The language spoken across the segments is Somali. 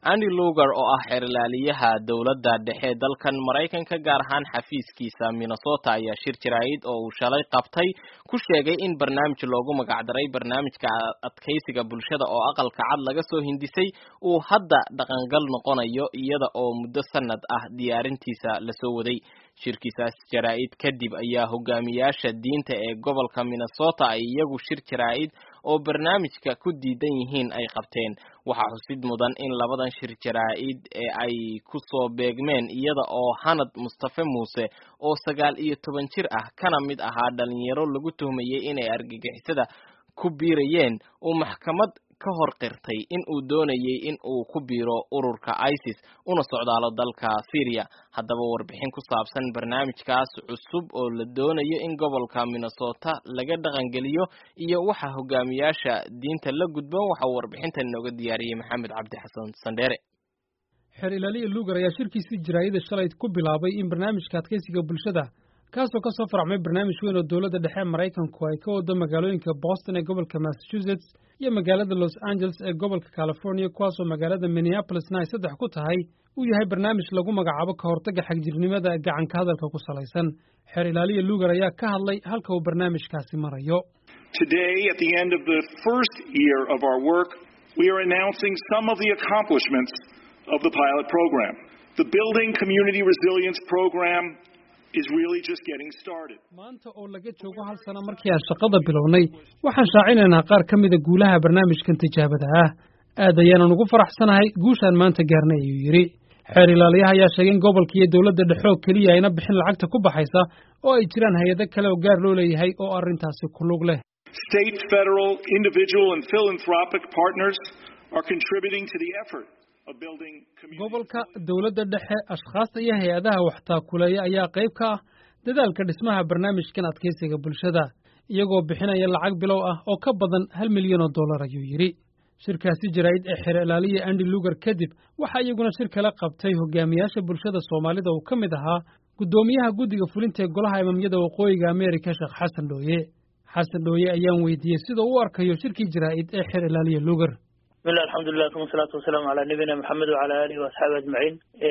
andy lugar oo ah xeerlaaliyaha dowladda dhexe dalkan maraykanka gaar ahaan xafiiskiisa minnesota ayaa shir jaraa'id oo uu shalay qabtay ku sheegay in barnaamij loogu magacdaray barnaamijka adkaysiga bulshada oo aqalka cad laga soo hindisay uu hadda dhaqangal noqonayo iyada oo muddo sanad ah diyaarintiisa lasoo waday shirkiisaas jaraa'id kadib ayaa hogaamiyaasha diinta ee gobolka minnesota ay iyagu shir jaraa'id oo barnaamijka ku diidan yihiin ay qabteen waxaa xusid mudan in labadan shir jaraa'id ee ay ku soo beegmeen iyada oo hanad mustafe muuse oo sagaal iyo toban jir ah kana mid ahaa dhalinyaro lagu tuhmayey inay argagixisada ku biirayeen uu maxkamad ka hor qirtay in uu doonayey in uu ku biiro ururka isis una socdaalo dalka syria haddaba warbixin ku saabsan barnaamijkaas cusub oo la doonayo in gobolka minnesota laga dhaqangeliyo iyo waxa hogaamiyaasha diinta la gudban waxa uu warbixintan inooga diyaariyey maxamed cabdi xasan sandheere xeer ilaaliya lugar ayaa shirkiisii jaraayada shalay ku bilaabay in barnaamijka adkaysiga bulshada kaasoo ka soo faracmay barnaamij weyn oo dowladda dhexe maraykanku ay ka wado magaalooyinka boston ee gobolka massachusetts iyo magaalada los angeles ee gobolka california kuwaasoo magaalada minneapolisna ay saddex ku tahay uu yahay barnaamij lagu magacaabo ka hortagga xagjirnimada gacanka hadalka ku salaysan xeer ilaaliya lugar ayaa ka hadlay halka uu barnaamijkaasi marayo Today, at the end of the first year of our work, we are announcing some of the accomplishments of the pilot program. The Building Community Resilience Program is really just getting started. maanta oo laga joogo hal sano markii aan shaqada bilownay waxaan shaacinaynaa qaar ka mida guulaha barnaamijkan tijaabada ah aad ayaanan ugu faraxsanahay guushaan maanta gaarnay ayuu yidhi xeer ilaaliyaha ayaa sheegay in gobolka iyo dowladda dhexe oo keliya ayna bixin lacagta ku baxaysa oo ay jiraan hay-ado kale oo gaar loo leeyahay oo arrintaasi ku lug leh State, federal, individual, and philanthropic partners are contributing to the effort of building community. gobolka dowladda dhexe ashkhaasta iyo hay-adaha waxtaakuleeya ayaa qayb ka ah dadaalka dhismaha barnaamijkan adkaysiga bulshada iyagoo bixinaya lacag bilow ah oo ka badan hal milyan oo dollar ayuu yidhi shirkaasi jaraa'id ee xeer ilaaliya andy lugar kadib waxaa iyaguna shir kala qabtay hogaamiyaasha bulshada soomaalida uu ka mid ahaa guddoomiyaha guddiga fulinta ee golaha imaamyada waqooyiga ameerika sheekh xasan dhooye xasan dhooye ayaan weydiiyey sida u arkayo shirkii jaraa'id ee xeer ilaaliya lugar bismillah alxamdulilah uma salaatu wasalaamu calaa nabiyina maxamed wacala alihi waasxaabi ajmaciin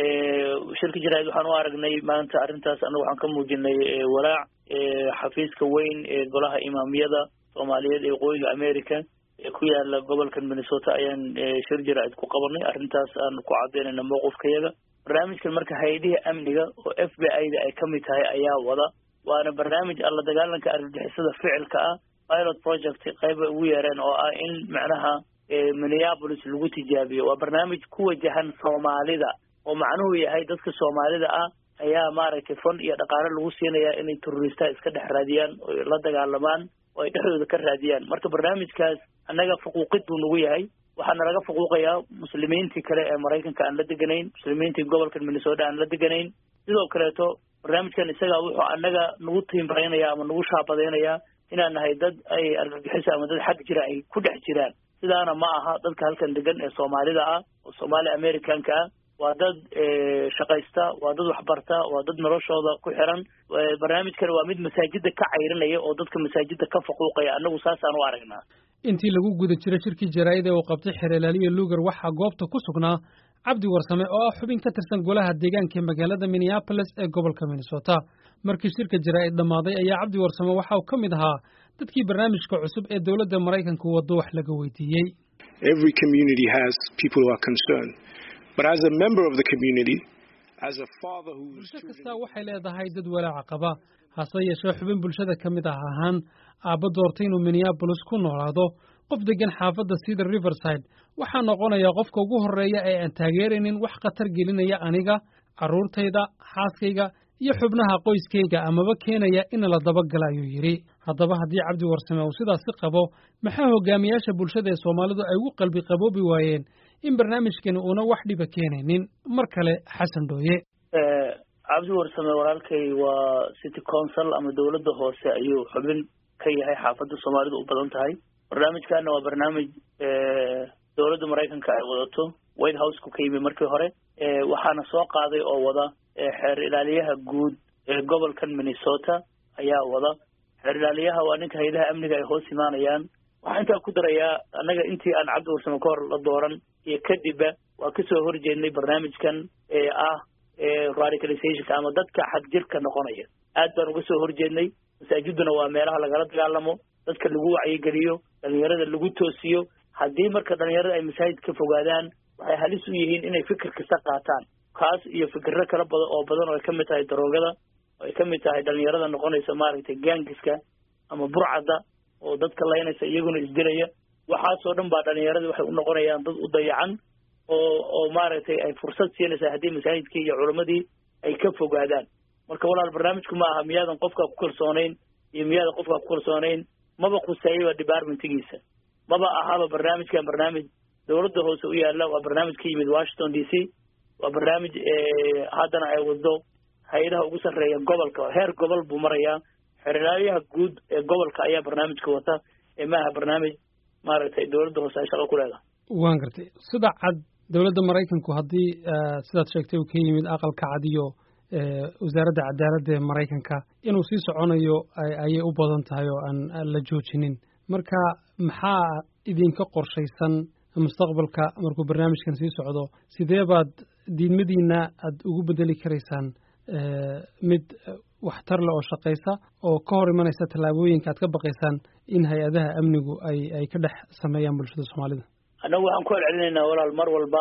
shirka jaraa'id waxaan u aragnay maanta arrintaas annagu waxaan ka muujinay walaac xafiiska weyn ee golaha imaamiyada soomaaliyeed ee waqooyiga america ee ku yaala gobolkan minnesota ayaan shir jaraa'id ku qabanay arrintaas aan ku cadaynayna mowqifkayaga barnaamijkan marka hay-adihii amniga oo f b i da ay ka mid tahay ayaa wada waana barnaamij alla dagaalanka argagixisada ficilka ah pilot project qayba ugu yeereen oo ah in macnaha minneapolis lagu tijaabiyo waa barnaamij ku wajahan soomaalida oo macnuhu yahay dadka soomaalida ah ayaa maaragtay fon iyo dhaqaale lagu siinayaa inay terroristaha iska dhex raadiyaan oo la dagaalamaan oo ay dhexdooda ka raadiyaan marka barnaamijkaas annaga fuquuqid buu nagu yahay waxaana laga fuquuqayaa muslimiintii kale ee maraykanka aan la deganayn muslimiintii gobolka minnesota aan la deganayn sidoo kaleeto barnaamijkan isaga wuxuu annaga nagu tiimraynaya ama nagu shaabadaynayaa inaan nahay dad ay argagixiso ama dad xag jira ay ku dhex jiraan sidaana ma aha dadka halkan degan ee soomaalida ah oo soomaali americanka ah waa dad shaqaysta waa dad waxbarta waa dad noloshooda ku xiran barnaamijkan waa mid masaajida ka cayrinaya oo dadka masaajida ka faquuqaya annagu saasaan u aragnaa intii lagu guda jiray shirkii jaraa'id ee uu qabtay xeer ilaaliya lugar waxaa goobta ku sugnaa cabdi warsame oo ah xubin ka tirsan golaha deegaanka ee magaalada minneapolis ee gobolka minnesota markii shirka jaraa'id dhammaaday ayaa cabdi warsame waxa uu ka mid ahaa dadkii barnaamijka cusub ee dowladda maraykanku waddo wax laga weydiiyey Every community has people who are concerned. But as a member of the community, as a father who's bulsho kasta waxay leedahay dad walaaca qaba hase yeeshee xubin bulshada ka mid ah ahaan aabba doortay inuu minneabolis ku noolaado qof deggan xaafadda sida riverside waxaa noqonayaa qofka ugu horreeya ee aan taageeraynin wax khatar gelinaya aniga carruurtayda xaaskayga iyo xubnaha qoyskayga amaba keenaya in la dabagala ayuu yidhi haddaba haddii cabdi warsame uu sidaasi qabo maxaa hogaamiyaasha bulshada ee soomaalidu ay ugu qalbi qaboobi waayeen in barnaamijkani uuna wax dhiba keenaynin mar kale xasan dhooye cabdi warsame walaalkay waa city council ama dowladda hoose ayuu xubin ka yahay xaafadda soomaalidu u badan tahay barnaamijkana waa barnaamij dowladda maraykanka ay wadato white houseka ka yimi markii hore waxaana soo qaaday oo wada xeer ilaaliyaha guud ee gobolkan minnesota ayaa wada xeer ilaaliyaha waa ninka hay-adaha amniga ay hoos imaanayaan waxaan intaa ku darayaa annaga intii aan cabdi warsame ka hor la dooran iyo kadibba waa kasoo horjeednay barnaamijkan ee ah radicalizationka ama dadka xagjirka noqonaya aad baan uga soo horjeednay masaajiduna waa meelaha lagala dagaalamo dadka lagu wacyigeliyo dhalinyarada lagu toosiyo haddii marka dhalinyarada ay masaajid ka fogaadaan waxay halis u yihiin inay fikir kasta qaataan kaas iyo fikirro kala badan oo badan oo ay kamid tahay daroogada oo ay kamid tahay dhalinyarada noqonaysa maaragtay gaangiska ama burcadda oo dadka laynaysa iyaguna isdilaya waxaasoo dhan baa dhalinyarada waxay u noqonayaan dad u dayacan oo oo maaragtay ay fursad siinaysaa haddii masaajidkii iyo culammadii ay ka fogaadaan marka walaal barnaamijku ma aha miyaadan qofkaa ku kalsoonayn iyo miyaadan qofkaa ku kalsoonayn maba khuseeyaba departmentigiisa maba ahaba barnaamijkan barnaamij dowladda hoose u yaalla waa barnaamij ka yimid washington d c waa barnaamij haddana ay wado hay-adaha ugu sarreeya gobolka heer gobol buu marayaa xeraalyaha guud ee gobolka ayaa barnaamijka wata ee maaha barnaamij maaragtay dowladda hoose ay shaqo ku leedahay waan gartay sida cad dowladda maraykanku haddii sidaad sheegtay uu ka yimid aqalka cad iyo wasaaradda cadaaladda ee maraykanka inuu sii soconayo ayay u badan tahay oo aan la joojinin marka maxaa idinka qorshaysan mustaqbalka markuu barnaamijkan sii socdo sidee baad diidmadiina aad ugu bedeli karaysaan mid waxtar leh oo shaqaysa oo ka hor imanaysa tallaabooyinka aad ka baqaysaan in hay-adaha amnigu ay ay ka dhex sameeyaan bulshada soomaalida annagu waxaan ku celcelinaynaa walaal mar walba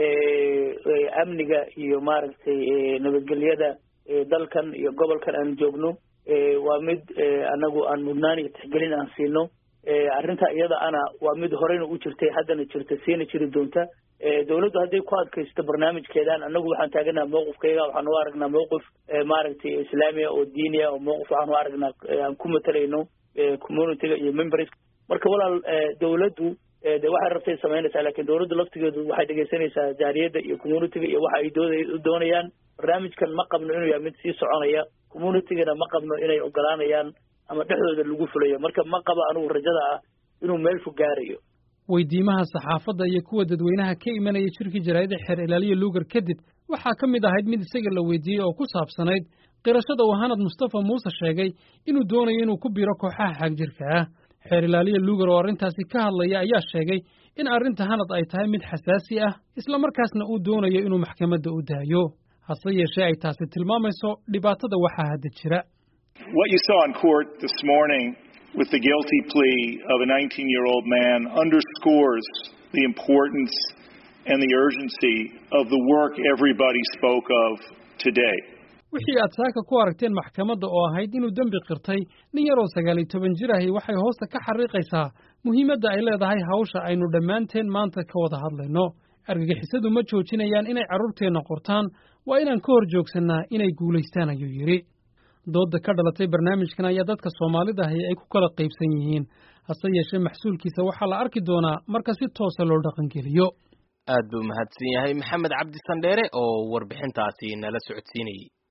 amniga iyo maaragtay nabadgelyada dalkan iyo gobolkan aan joogno waa mid annagu aan mudnaan iyo tixgelin aan siino arrinta iyada ana waa mid horeyna u jirtay haddana jirta siina jiri doonta dowladdu hadday ku adkaysto barnaamijkeedan annagu waxaan taaganaha mawqifkayga waxaan u aragnaa mawqif maaragtay islaamiya oo diiniya oo mawqif waxaan u aragnaa aan ku matalayno communityga iyo members marka walaal dowladdu de waxay rabtay samaynaysaa lakin dowladdu laftigeedu waxay dhegaysanaysaa jaariyadda iyo communityga iyo waxa ay dooda u doonayaan barnaamijkan ma qabno inuu yahay mid sii soconaya communitygana ma qabno inay ogolaanayaan ama dhexdooda lagu fulayo marka ma qabo anugu rajada ah inuu meel fog gaarayo weydiimaha saxaafadda iyo kuwa dadweynaha ka imanaya jirkii jaraa'ida xeer ilaaliya luugar kadib waxaa ka mid ahayd mid isaga la weydiiyey oo ku saabsanayd qirashada uu hanad mustafa muuse sheegay inuu doonayo inuu ku biro kooxaha xaagjirka ah xeer ilaaliya luugar oo arrintaasi ka hadlaya ayaa sheegay in arrinta hanad ay tahay mid xasaasi ah islamarkaasna uu doonayo inuu maxkamadda u daayo hase yeeshee ay taasi tilmaamayso dhibaatada waxaa hadda jira What you saw in court this morning with the guilty plea of a 19 year old man underscores the importance and the urgency of the work everybody spoke of today. wixii aad saaka ku aragteen maxkamadda oo ahayd inuu dembi qirtay nin yaroo sagaal iyo toban jir ahi waxay hoosta ka xariiqaysaa muhiimadda ay leedahay hawsha aynu dhammaanteen maanta ka wada hadlayno argagixisadu ma joojinayaan inay carruurteenna qortaan waa inaan ka hor joogsannaa inay guulaystaan ayuu yidhi doodda ka dhalatay barnaamijkan ayaa dadka soomaalida ahi ay ku kala qaybsan yihiin hase yeeshee maxsuulkiisa waxaa la arki doonaa marka si toosa loo dhaqangeliyo aad buu mahadsan yahay maxamed cabdi sandheere oo warbixintaasi nala socodsiinayey